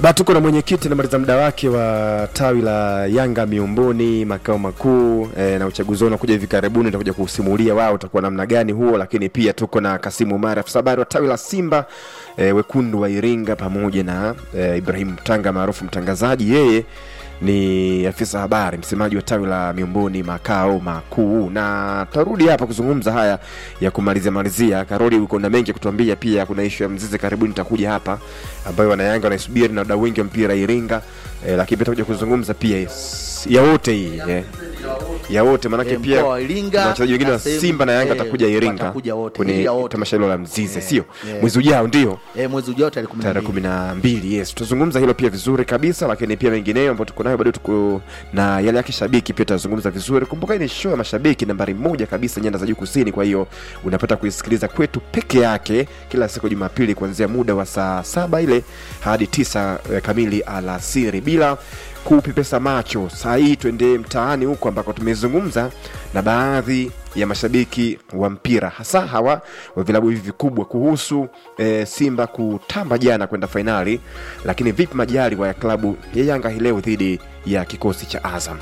Ba, tuko na mwenyekiti anamaliza muda wake wa tawi la Yanga Miumbuni makao makuu e, na uchaguzi wao unakuja hivi karibuni, utakuja kusimulia wao utakuwa namna gani huo, lakini pia tuko na Kasimu Umar afisa habari wa tawi la Simba e, wekundu wa Iringa pamoja na e, Ibrahim Mtanga maarufu mtangazaji, yeye ni afisa habari msemaji wa tawi la Miumbuni makao makuu, na tarudi hapa kuzungumza haya ya kumalizia malizia. Karoli, uko na mengi ya kutuambia, pia kuna ishu ya Mzize karibuni itakuja hapa ambayo wanayanga wanaisubiri na wadau wengi wa mpira Iringa eh, lakini pia tutakuja kuzungumza pia yes, ya wote hii eh, ya wote maanake Eh, pia mkoa wa Iringa kuna wachezaji wengine na wa sehemu- Simba na Yanga eh, watakuja Iringa watakuja wote, kwenye Iringa wote. tamasha hilo la Mzize, Eh, sio eh. mwezi ujao, ndio eh, mwezi ujao tarehe kumi na tarehe mbili. kumi na mbili yes tutazungumza hilo pia vizuri kabisa lakini pia mengineyo ambayo tuko nayo bado tuko na yale ya kishabiki pia tutazungumza vizuri kumbuka hii ni show ya mashabiki nambari moja kabisa nyanda za juu kusini kwa hiyo unapata kuisikiliza kwetu peke yake kila siku jumapili kuanzia muda wa saa saba ile hadi tisa eh, kamili alasiri bila kupepesa macho saa hii twende mtaani huko ambako tumezungumza na baadhi ya mashabiki wa mpira hasa hawa wa vilabu hivi vikubwa kuhusu e, Simba kutamba jana kwenda fainali, lakini vipi majaliwa ya klabu ya Yanga hii leo dhidi ya kikosi cha Azam?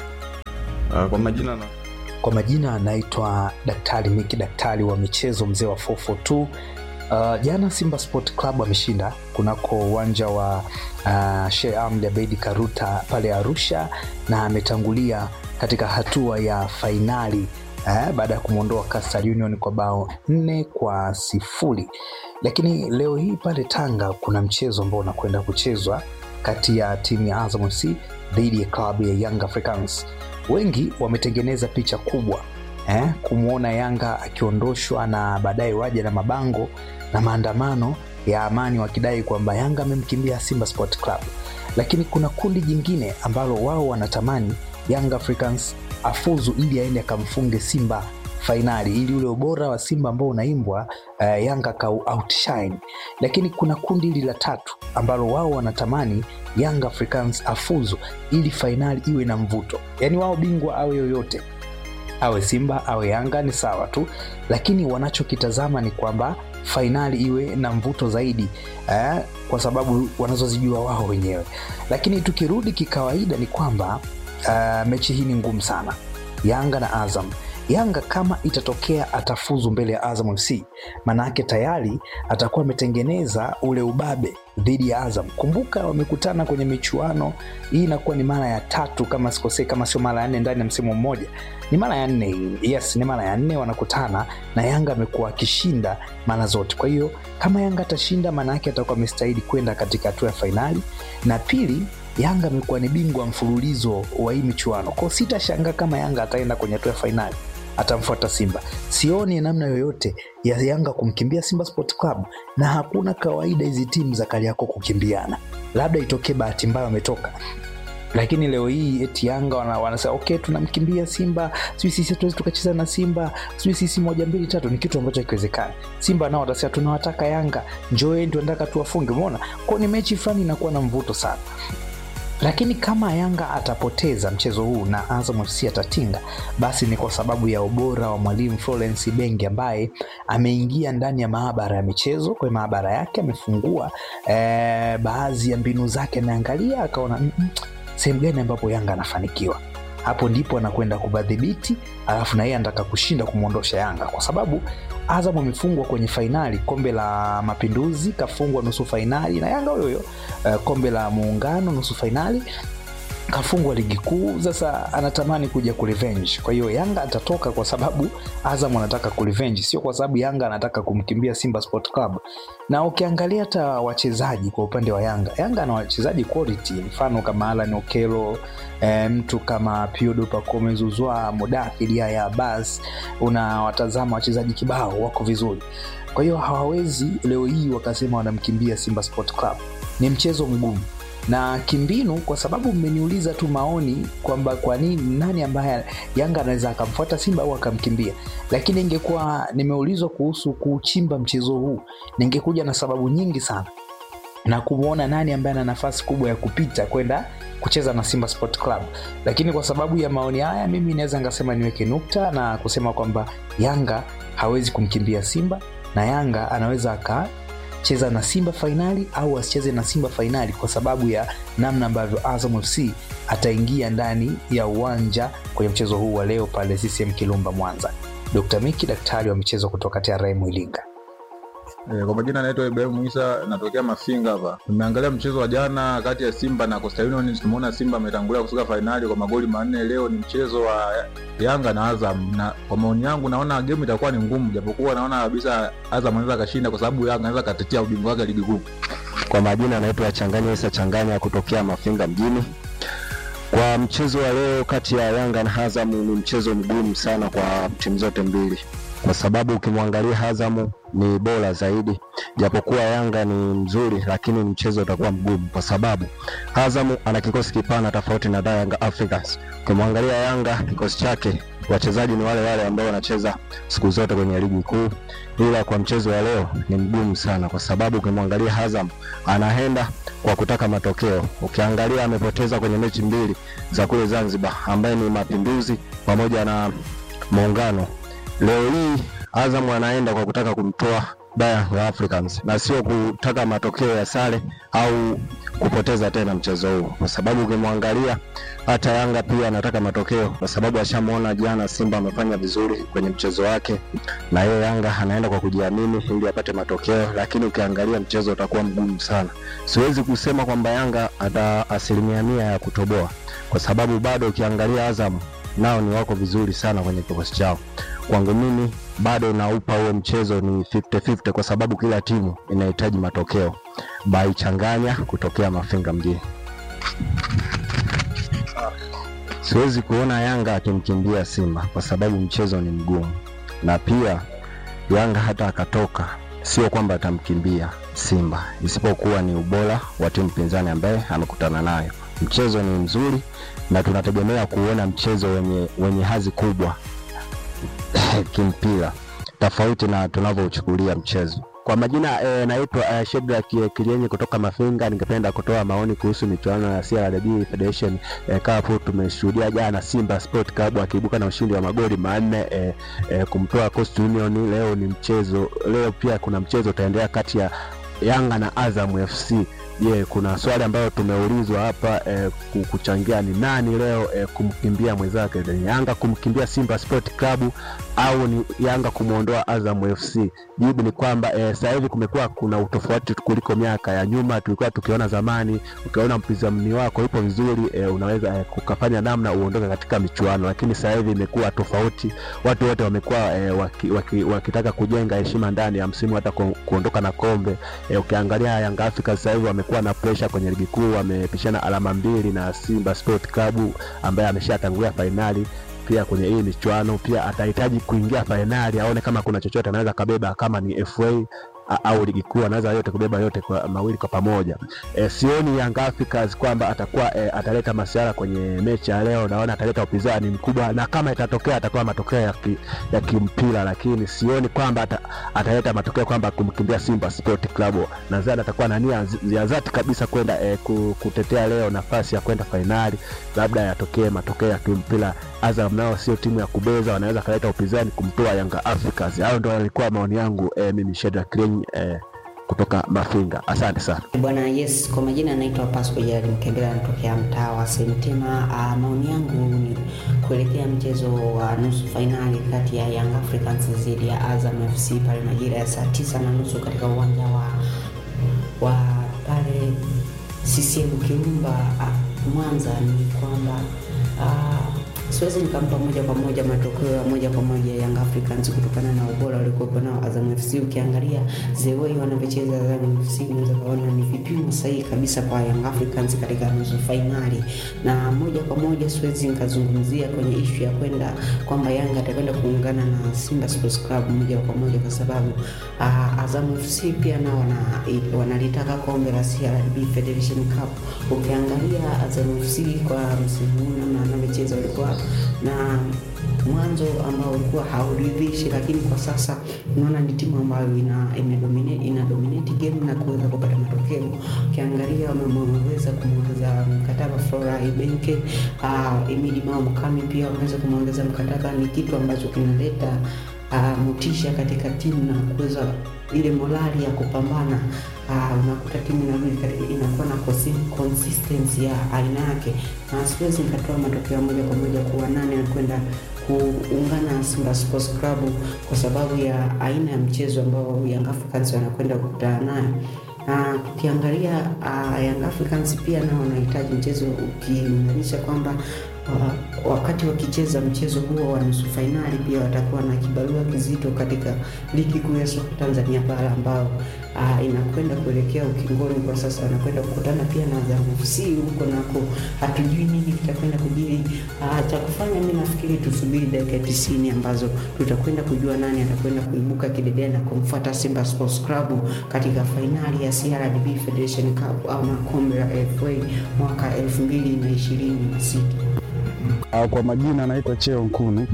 Uh, kwa majina na Kwa majina anaitwa Daktari Miki, daktari wa michezo, mzee wa 442. Uh, jana Simba Sport Club ameshinda kunako uwanja wa uh, Sheikh Ahmed Abeid Karuta pale Arusha, na ametangulia katika hatua ya fainali eh, baada ya kumwondoa Coastal Union kwa bao nne kwa sifuri. Lakini leo hii pale Tanga kuna mchezo ambao unakwenda kuchezwa kati ya timu ya Azam FC dhidi ya klabu ya Young Africans. Wengi wametengeneza picha kubwa eh, kumwona Yanga akiondoshwa na baadaye waje na mabango na maandamano ya amani wakidai kwamba Yanga amemkimbia Simba Sport Club, lakini kuna kundi jingine ambalo wao wanatamani Young Africans afuzu ili aende akamfunge Simba fainali ili ule ubora wa Simba ambao unaimbwa uh, Yanga ka outshine. Lakini kuna kundi hili la tatu ambalo wao wanatamani Young Africans afuzu ili fainali iwe na mvuto, yaani wao bingwa awe yoyote awe Simba awe Yanga ni sawa tu, lakini wanachokitazama ni kwamba fainali iwe na mvuto zaidi eh, kwa sababu wanazozijua wao wenyewe. Lakini tukirudi kikawaida ni kwamba uh, mechi hii ni ngumu sana, Yanga na Azam. Yanga kama itatokea atafuzu mbele ya Azam FC, maanake tayari atakuwa ametengeneza ule ubabe dhidi ya Azam. Kumbuka wamekutana kwenye michuano hii, inakuwa ni mara ya tatu kama sikosei, kama sio mara ya nne ndani ya msimu mmoja, ni mara ya nne hii. Yes, ni mara ya nne wanakutana na Yanga amekuwa akishinda mara zote. Kwa hiyo kama Yanga atashinda, maana yake atakuwa amestahili kwenda katika hatua ya fainali, na pili Yanga amekuwa ni bingwa mfululizo wa hii michuano, kwao sitashangaa kama Yanga ataenda kwenye hatua ya fainali atamfuata Simba. Sioni namna yoyote ya Yanga kumkimbia Simba Sport Club, na hakuna kawaida hizi timu za Kariakoo kukimbiana, labda itokee bahati mbaya wametoka lakini leo hii eti Yanga wana- wanasema okay, tunamkimbia Simba, sijui sisi hatuwezi tukacheza na Simba, sijui sisi moja mbili tatu, ni kitu ambacho hakiwezekani. Simba nao watasema tunawataka Yanga, njoeni, tunataka tuwafunge. Umeona, kwao ni mechi fulani inakuwa na mvuto sana lakini kama Yanga atapoteza mchezo huu na Azam FC atatinga, basi ni kwa sababu ya ubora wa mwalimu Florence Ibenge ambaye ameingia ndani ya maabara ya michezo. Kwa maabara yake amefungua eh, baadhi ya mbinu zake, ameangalia akaona "Mm, mm, sehemu gani ambapo Yanga anafanikiwa hapo ndipo anakwenda kubadhibiti, alafu na yeye anataka kushinda kumwondosha Yanga kwa sababu Azam amefungwa kwenye fainali kombe la Mapinduzi, kafungwa nusu fainali na Yanga huyo huyo uh, kombe la Muungano nusu fainali kafungwa ligi kuu. Sasa anatamani kuja kurevenge. Kwa hiyo Yanga atatoka kwa sababu Azam anataka kurevenge, sio kwa sababu Yanga anataka kumkimbia Simba Sport Club. Na ukiangalia hata wachezaji kwa upande wa Yanga, Yanga ana wachezaji quality, mfano kama Alan Okelo e, mtu kama Piodo Pacome Zuzwa, Mudathir Yahya Abbas, unawatazama wachezaji kibao wako vizuri. Kwa hiyo hawawezi leo hii wakasema wanamkimbia Simba Sport Club. Ni mchezo mgumu na kimbinu, kwa sababu mmeniuliza tu maoni kwamba kwa nini, nani ambaye Yanga anaweza akamfuata Simba au akamkimbia, lakini ingekuwa nimeulizwa kuhusu kuchimba mchezo huu, ningekuja na sababu nyingi sana na kumwona nani ambaye ana nafasi kubwa ya kupita kwenda kucheza na Simba Sport Club, lakini kwa sababu ya maoni haya, mimi naweza ngasema niweke nukta na kusema kwamba Yanga hawezi kumkimbia Simba na Yanga anaweza aka atacheza na Simba fainali au asicheze na Simba fainali, kwa sababu ya namna ambavyo Azam FC ataingia ndani ya uwanja kwenye mchezo huu wa leo pale CCM Kirumba Mwanza. Dr. Miki, daktari wa michezo kutoka TRM Iringa. E, kwa majina naitwa Ibrahim Isa natokea Mafinga hapa. Tumeangalia mchezo wa jana kati ya Simba na Coastal Union. Tumeona Simba ametangulia kufika fainali kwa magoli manne. Leo ni mchezo wa Yanga na Azam, na kwa maoni yangu naona game itakuwa ni ngumu, japokuwa naona kabisa Azam anaweza kashinda kwa sababu Yanga anaweza katetea ubingwa wake ligi kuu. Kwa majina anaitwa Changanya Isa Changanya kutokea Mafinga mjini. Kwa mchezo wa leo kati ya Yanga na Azam ni mchezo mgumu sana kwa timu zote mbili, kwa sababu ukimwangalia Azam ni bora zaidi, japokuwa Yanga ni mzuri, lakini mchezo utakuwa mgumu kwa sababu Azam ana kikosi kipana tofauti na Yanga Africans. Ukimwangalia Yanga kikosi chake wachezaji ni wale wale ambao wanacheza siku zote kwenye ligi kuu, ila kwa mchezo wa leo ni mgumu sana, kwa sababu ukimwangalia Azam anaenda kwa kutaka matokeo. Ukiangalia amepoteza kwenye mechi mbili za kule Zanzibar, ambaye ni Mapinduzi pamoja na Muungano. Leo hii Azam anaenda kwa kutaka kumtoa Young Africans na sio kutaka matokeo ya sare au kupoteza tena mchezo huu, kwa sababu ukimwangalia hata Yanga pia anataka matokeo, kwa sababu ashamwona jana Simba amefanya vizuri kwenye mchezo wake, na yeye Yanga anaenda kwa kujiamini ili apate matokeo, lakini ukiangalia mchezo utakuwa mgumu sana. Siwezi kusema kwamba Yanga ata asilimia mia ya kutoboa, kwa sababu bado ukiangalia Azam nao ni wako vizuri sana kwenye kikosi chao. Kwangu mimi bado naupa huo mchezo ni 50-50 kwa sababu kila timu inahitaji matokeo. Baichanganya kutokea Mafinga mjini. Siwezi kuona Yanga akimkimbia Simba kwa sababu mchezo ni mgumu, na pia Yanga hata akatoka, sio kwamba atamkimbia Simba, isipokuwa ni ubora wa timu pinzani ambaye amekutana nayo. Mchezo ni mzuri na tunategemea kuona mchezo wenye, wenye hazi kubwa kimpira tofauti na tunavyouchukulia mchezo. Kwa majina e, naitwa e, Shedrack Kilienye kutoka Mafinga. Ningependa kutoa maoni kuhusu michuano ya CRDB Federation e, Cup. Tumeshuhudia jana Simba Sport Club akiibuka na ushindi wa magoli manne e, e, kumtoa Coastal Union. Leo ni mchezo, leo pia kuna mchezo utaendelea kati ya Yanga na Azam FC. Je, yeah, kuna swali ambayo tumeulizwa hapa eh, kuchangia ni nani leo eh, kumkimbia mwenzake, ni Yanga kumkimbia Simba Sport Club au ni Yanga kumwondoa Azam FC? Jibu ni kwamba eh, sasa hivi kumekuwa kuna utofauti kuliko miaka ya nyuma. Tulikuwa tukiona zamani, ukiona mpinzani wako yupo vizuri eh, unaweza eh, kukafanya namna uondoke katika michuano, lakini sasa hivi imekuwa tofauti. Watu wote wamekuwa eh, waki, waki, wakitaka kujenga heshima ndani ya msimu, hata ku, kuondoka na kombe eh, ukiangalia Yanga Africa sasa hivi wamekuwa na presha kwenye ligi kuu, wamepishana alama mbili na Simba Sport Club ambaye ameshatangulia fainali pia kwenye hii michuano. Pia atahitaji kuingia fainali aone kama kuna chochote anaweza kabeba, kama ni FA au ligi kuu anaweza yote kubeba yote kwa mawili kwa pamoja. E, sioni Young Africans kwamba atakuwa e, ataleta masiara kwenye mechi ya leo. Naona ataleta upinzani mkubwa, na kama itatokea atakuwa matokeo ya, ki, ya kimpira, lakini sioni kwamba ata, ataleta matokeo kwamba kumkimbia Simba Sport Club. Nadhani atakuwa na nia ya dhati kabisa kwenda e, kutetea leo nafasi ya kwenda fainali, labda yatokee matokeo ya kimpira. Azam nao sio timu ya kubeza, wanaweza kaleta upinzani kumtoa Young Africans. Hayo ndio yalikuwa maoni yangu e, mimi Shedrack Eh, kutoka Mafinga. Asante sana bwana. Yes, kwa majina anaitwa Pasco Jali Mkembela, anatokea mtaa wa Semtema. Uh, maoni yangu ni kuelekea mchezo wa nusu fainali kati ya Young Africans dhidi ya Azam FC pale majira ya saa tisa na nusu katika uwanja wa wa pale CCM Kirumba uh, Mwanza, ni kwamba uh, siwezi nikampa moja kwa moja matokeo ya moja kwa moja Young Africans kutokana na ubora waliokuwepo nao Azam FC. Ukiangalia the way wanavyocheza Azam FC, unaweza kuona ni vipimo sahihi kabisa kwa Young Africans katika nusu fainali, na moja kwa moja siwezi nikazungumzia kwenye ishu ya kwenda kwamba Yanga atakwenda kuungana na Simba Sports Club moja kwa moja, kwa sababu uh, Azam FC pia nao wana, wanalitaka kombe la CRDB Federation Cup. Ukiangalia Azam FC kwa msimu huu namna wanavyocheza walikuwa na mwanzo ambao ulikuwa hauridhishi, lakini kwa sasa unaona ni timu ambayo ina ina dominate, ina dominate game na kuweza kupata matokeo. Ukiangalia wameweza kumwongeza mkataba Flora Ibenke, uh, Emidi Mao Mkami pia wameweza kumwongeza mkataba, ni kitu ambacho kinaleta uh, motisha katika timu na kuweza ile morali ya kupambana uh, unakuta timu inarudi katika inakuwa na consi- consistency ya aina yake, na siwezi nikatoa matokeo moja kwa moja kuwa nani anakwenda kuungana na Simba Sports Club kwa sababu ya aina ya mchezo ambao Young Africans wanakwenda kukutana nayo na tukiangalia uh, Young Africans pia nao wanahitaji mchezo ukilinganisha kwamba uh, wakati wakicheza mchezo huo wa nusu fainali pia watakuwa na kibarua kizito katika ligi kuu ya soka Tanzania bara ambao uh, inakwenda kuelekea ukingoni kwa sasa, wanakwenda kukutana pia na Azam FC huko nako, hatujui nini kitakwenda kujiri. Uh, cha kufanya mi nafikiri tusubiri dakika tisini ambazo tutakwenda kujua nani atakwenda kuibuka kidedea na kumfuata Simba Sports Club katika fainali ya CRDB Federation Cup au na kombe la FA mwaka elfu mbili na ishirini na sita. Uh, kwa majina anaitwa Cheo Nkunu.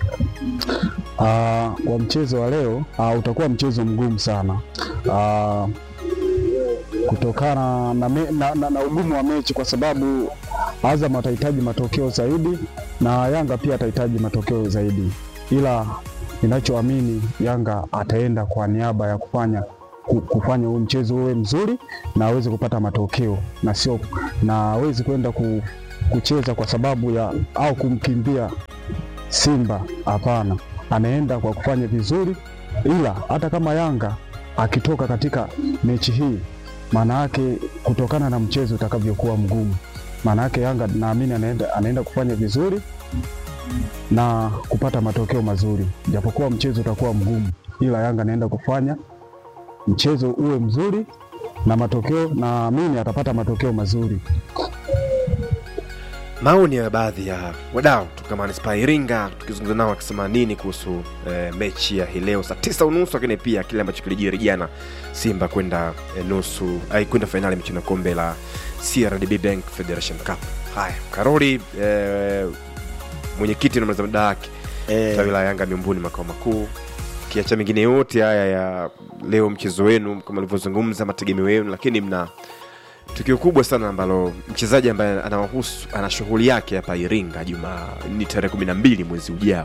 Uh, kwa mchezo wa leo uh, utakuwa mchezo mgumu sana uh, kutokana na, me, na, na, na ugumu wa mechi kwa sababu Azam atahitaji matokeo zaidi na Yanga pia atahitaji matokeo zaidi, ila ninachoamini Yanga ataenda kwa niaba ya kufanya ku- kufanya huu mchezo uwe mzuri na aweze kupata matokeo na sio na awezi kwenda ku, kucheza kwa sababu ya au kumkimbia Simba. Hapana, anaenda kwa kufanya vizuri, ila hata kama Yanga akitoka katika mechi hii, maana yake kutokana na mchezo utakavyokuwa mgumu, maana yake Yanga naamini anaenda, anaenda kufanya vizuri na kupata matokeo mazuri, japokuwa mchezo utakuwa mgumu, ila Yanga anaenda kufanya mchezo uwe mzuri na matokeo, naamini atapata matokeo mazuri. maoni ya baadhi ya wadau kutoka manispaa ya Iringa tukizungumza nao wakisema nini kuhusu eh, mechi ya hii leo saa tisa unusu, lakini pia kile ambacho kilijiri jana Simba kwenda eh, nusu ai kwenda fainali michuano ya kombe la CRDB Bank Federation Cup. Haya, Karoli eh, mwenyekiti na mnazamada wake Eh, tawi la Yanga miumbuni makao makuu, kiacha mengine yote haya ya leo mchezo wenu kama alivyozungumza mategemeo yenu, lakini mna tukio kubwa sana ambalo mchezaji ambaye anawahusu ana shughuli yake hapa Iringa juma ni tarehe kumi na mbili mwezi ujao.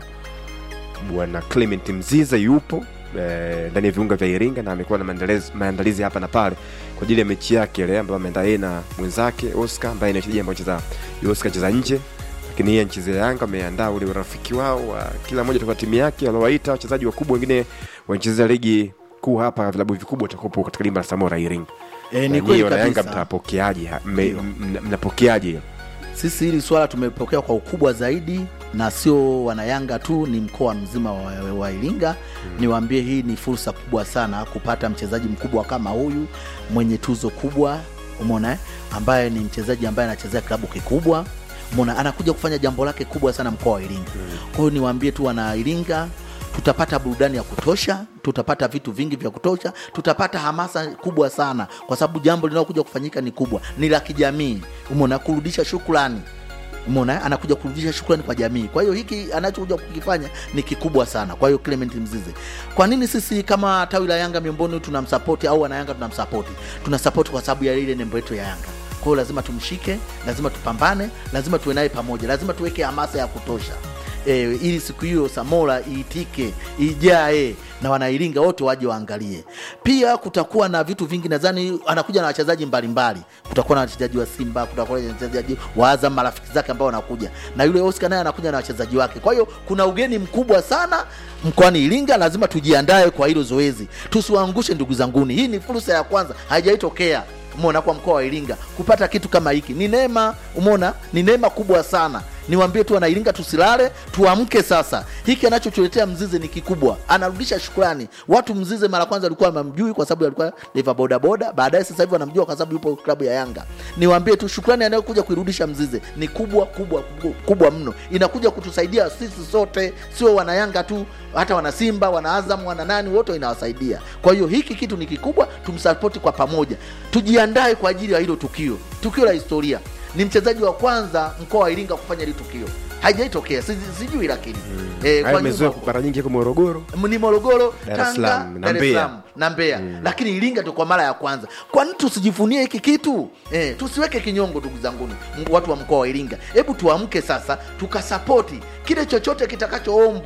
Bwana Clement Mziza yupo eh, ndani ya viunga vya Iringa na amekuwa na maandalizi, maandalizi hapa na pale kwa ajili ya mechi yake ile ambayo ameenda yeye na mwenzake Oscar ambaye ni mchezaji ambaye anacheza Oscar cheza nje lakini yeye anachezea Yanga ameandaa ule urafiki wao wa kila mmoja toka timu yake waliowaita wachezaji wakubwa wengine wanachezea ligi kuu hapa vilabu vikubwa watakuwepo katika dimba la Samora Iringa. eh, Na ni nyie kweli wana Yanga kabisa. mtapokeaje? ha- mme- Ndio. mna- Mnapokeaje hilo? Sisi hili swala tumepokea kwa ukubwa zaidi, na sio wanayanga tu, ni mkoa mzima wa, wa Iringa. Niwaambie, hii ni fursa kubwa sana kupata mchezaji mkubwa kama huyu mwenye tuzo kubwa, umeona eh? ambaye ni mchezaji ambaye anachezea klabu kikubwa, umeona anakuja kufanya jambo lake kubwa sana mkoa wa Iringa. Kwa hiyo niwaambie tu wana Iringa tutapata burudani ya kutosha, tutapata vitu vingi vya kutosha, tutapata hamasa kubwa sana, kwa sababu jambo linalokuja kufanyika ni kubwa, ni la kijamii, umeona, kurudisha shukrani Umeona, anakuja kurudisha shukrani kwa jamii. Kwa hiyo hiki anachokuja kukifanya ni kikubwa sana. Kwa hiyo Clement Mzize, kwa nini sisi kama tawi la Yanga miongoni tunamsapoti au wana Yanga tunamsapoti? Tunasapoti kwa sababu ya ile nembo yetu ya Yanga. Kwa hiyo lazima tumshike, lazima tupambane, lazima tuwe naye pamoja, lazima tuweke hamasa ya kutosha e, ili siku hiyo Samora iitike ijae na wanairinga wote waje waangalie. Pia kutakuwa na vitu vingi, nadhani anakuja na wachezaji mbalimbali. Kutakuwa na wachezaji wa Simba, kutakuwa na wachezaji wa Azam, marafiki zake ambao wanakuja, na yule Oscar naye anakuja na wachezaji wake. Kwa hiyo kuna ugeni mkubwa sana mkoani Iringa, lazima tujiandae kwa hilo zoezi, tusiwaangushe ndugu zanguni. Hii ni fursa ya kwanza, haijaitokea umeona kwa mkoa wa Iringa kupata kitu kama hiki ni neema, umeona ni neema kubwa sana. Niwaambie tu wana Iringa, tusilale, tuamke sasa. Hiki anachotuletea Mzize ni kikubwa, anarudisha shukrani. Watu Mzize mara kwanza alikuwa mamjui kwa sababu alikuwa dereva bodaboda, baadaye sasa hivi wanamjua kwa sababu yupo klabu ya Yanga. Niwaambie tu shukrani anayokuja kuirudisha Mzize ni kubwa kubwa kubwa, kubwa mno, inakuja kutusaidia sisi sote, sio wana Yanga tu, hata wana Simba, wana Azam, wana nani, wote inawasaidia. Kwa hiyo hiki kitu ni kikubwa, tumsapoti kwa pamoja, tujiandae kwa ajili ya hilo tukio, tukio la historia. Ni mchezaji wa kwanza mkoa wa Iringa kufanya hili tukio, haijaitokea si- sijui, lakini eh, Haya kwa mezoea nyuma- mara nyingi kwa Morogoro. ni Morogoro, Dar es Tanga, Salaam, na Dar es Mbeya. Salaam na Mbeya, lakini Iringa ndio kwa mara ya kwanza. Kwa nini tusijivunie hiki kitu eh? Tusiweke kinyongo, ndugu zanguni, m- watu wa mkoa wa Iringa, hebu tuamke sasa, tukasapoti kile chochote kitakachoombwa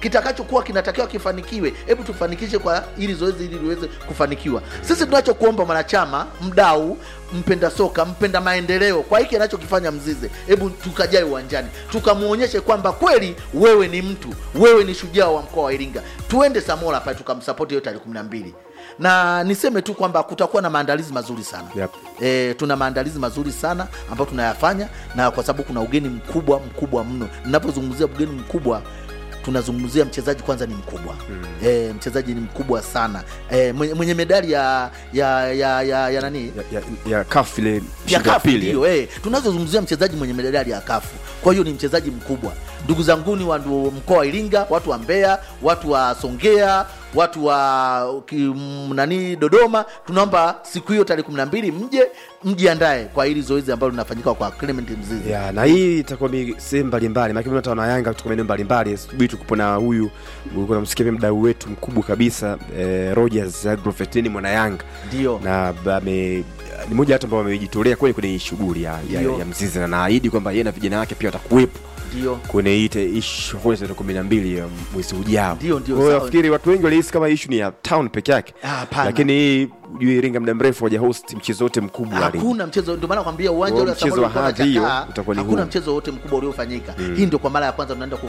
kitakachokuwa kinatakiwa kifanikiwe hebu tufanikishe kwa ili zoezi ili liweze kufanikiwa sisi tunachokuomba mwanachama mdau mpenda soka mpenda maendeleo kwa hiki anachokifanya mzize hebu tukajae uwanjani tukamwonyeshe kwamba kweli wewe ni mtu wewe ni shujaa wa mkoa wa iringa tuende samora pale tukamsapoti hiyo tarehe kumi na mbili na niseme tu kwamba kutakuwa na maandalizi mazuri sana Yep. e, tuna maandalizi mazuri sana ambayo tunayafanya na kwa sababu kuna ugeni mkubwa mkubwa mno ninapozungumzia ugeni mkubwa tunazungumzia mchezaji kwanza ni mkubwa mm. e, mchezaji ni mkubwa sana e, mwenye, mwenye medali ya ya ya ya, ya nani ya, ya, ya kaf ile ya mshindi wa kafu pili ndio eh. tunazozungumzia mchezaji mwenye medali ya kafu kwa hiyo ni mchezaji mkubwa ndugu zanguni wa ndu- mkoa wa iringa watu wa mbeya watu wa songea watu wa ki, m- nani dodoma tunaomba siku hiyo tarehe kumi na mbili mje mjiandae kwa hili zoezi ambalo linafanyika kwa clement mzizi ya na hii itakuwa mi- sehemu mbalimbali maana hata wana Yanga kutoka maeneo mbalimbali subiri tukupo na huyu ulikuwa namsikia pia mdau wetu mkubwa kabisa eh, Rogers Agrovet ni mwana Yanga ndio na ba- ame ni moja watu ambao wamejitolea kweli kwenye hii shughuli ya, ya, Ndio. ya mzizi na naahidi kwamba yeye na vijana wake pia watakuwepo ndio kwenye hii te- ishu kwa tarehe kumi na mbili ya mwezi ujao. Ndio, ndio, Kwa hiyo sawa. nafikiri watu wengi walihisi kama ishu ni ya town peke yake, Ah, hapana. lakini hii juu Iringa muda mrefu haja host mchezo wote mkubwa wa ligi. hakuna mchezo ndio maana nakwambia uwanja Kwa ule wa mchezo Samora wa ulikuwa hadhi hiyo unachakaa, utakuwa ni hakuna huu. mchezo wote mkubwa uliofanyika hii ndio kwa mara ya kwanza tunaenda